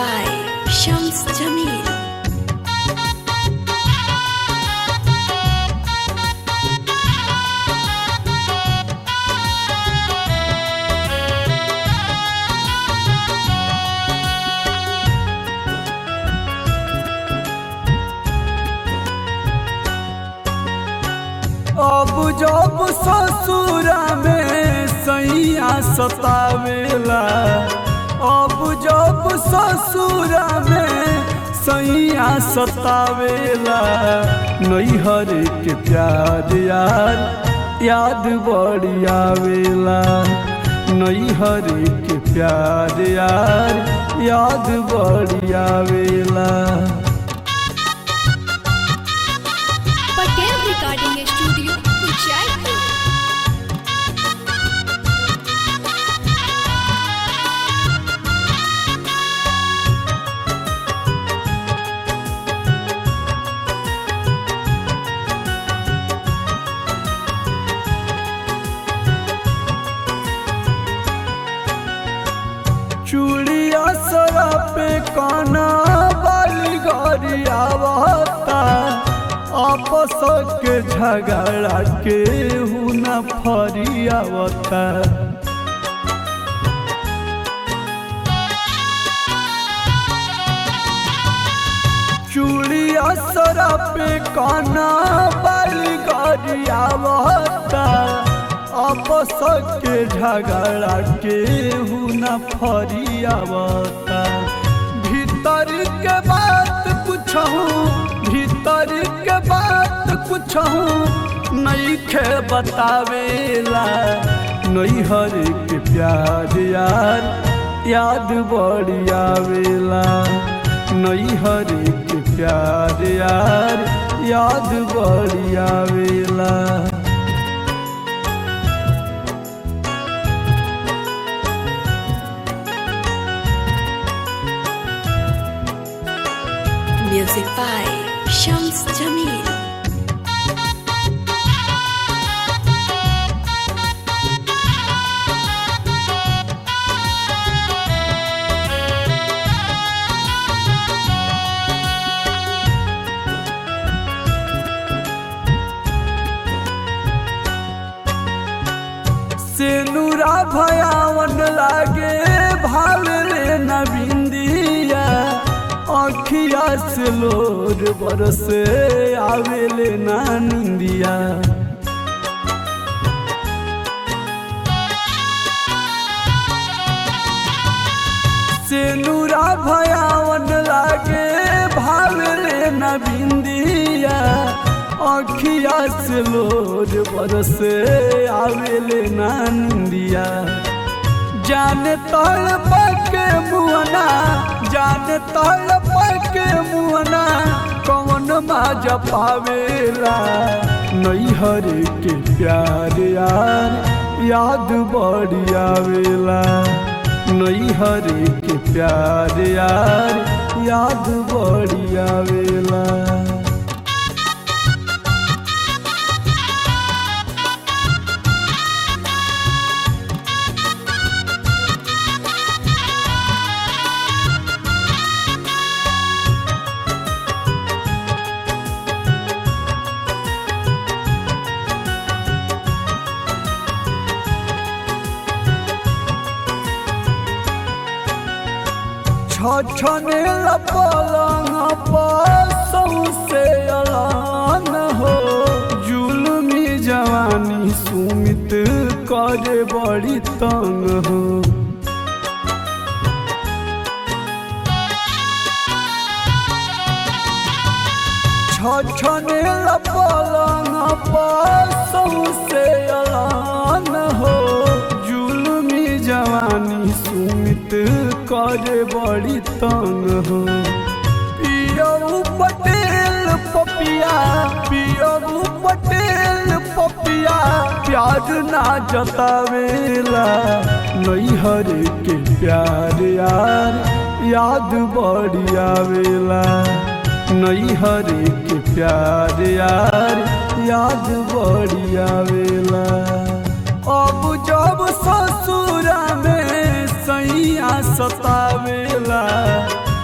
by Shams Jamil. अब जब ससुरा में सैया सतावेला अब जब ससुरा में सैया सतावेला नैहर के प्यार यार याद बड़ी आवेला नैहर के प्यार यार याद बड़ी आवेला Patel Recording Studio, Jaipur. चूड़िया सरा पे काना बाली गरी आवता आपस के झगड़ा के हुना फरी आवता चूड़िया सरा पे काना बाली गरी आवता आपस के झगड़ा के हुना फरी आवता भीतर के बात पूछहूँ भीतर के बात पूछहूँ नहीं खे बतावेला नैहर के प्यार यार याद बड़ी आवेला नैहर के प्यार यार याद बड़ी आवेला Music by Shams Jamil. सेनुरा भयावन लागे भाल रे नबिंदिया अखिया से लोर बरसे आवेले ना निंदिया सेनुरा भयावन लागे भाल रे नबिंदिया अखिया से लोर बरसे आवेले ना निंदिया जाने तल पके मुअना जाने तल पके मुअना कौन माज पावेला नैहर के प्यार यार याद बड़ी आवेला नैहर के प्यार यार याद बड़ी आवेला छछने पलंग पौसे अलान हो जुलमी जवानी सुमित करे बड़ी तंग हो छछने पलंग पौसे अलान हो जुलमी जवानी सुमित करे बड़ी तंग हो पियऊ पटेल पपिया पियऊ पटेल पपिया प्यार ना जतावेला नैहर के प्यार यार याद बड़ी आवेला नैहर के प्यार यार याद बड़ी आवेला अब जब ससुरा में सैया सतावेला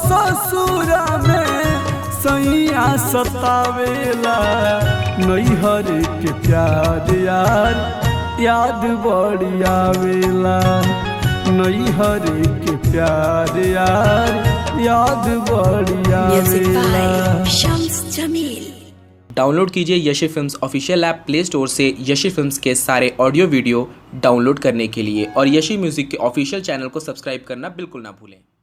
ससुरा में सैया सतावेला नैहर के प्यार यार याद बड़ी आवेला नैहर के प्यार यार याद बड़ी Music आवेला by Shams Jamil. डाउनलोड कीजिए Yashi films official app play store से यशी फिल्म्स के सारे ऑडियो वीडियो डाउनलोड करने के लिए और यशी म्यूज़िक के ऑफिशियल चैनल को सब्सक्राइब करना बिल्कुल ना भूलें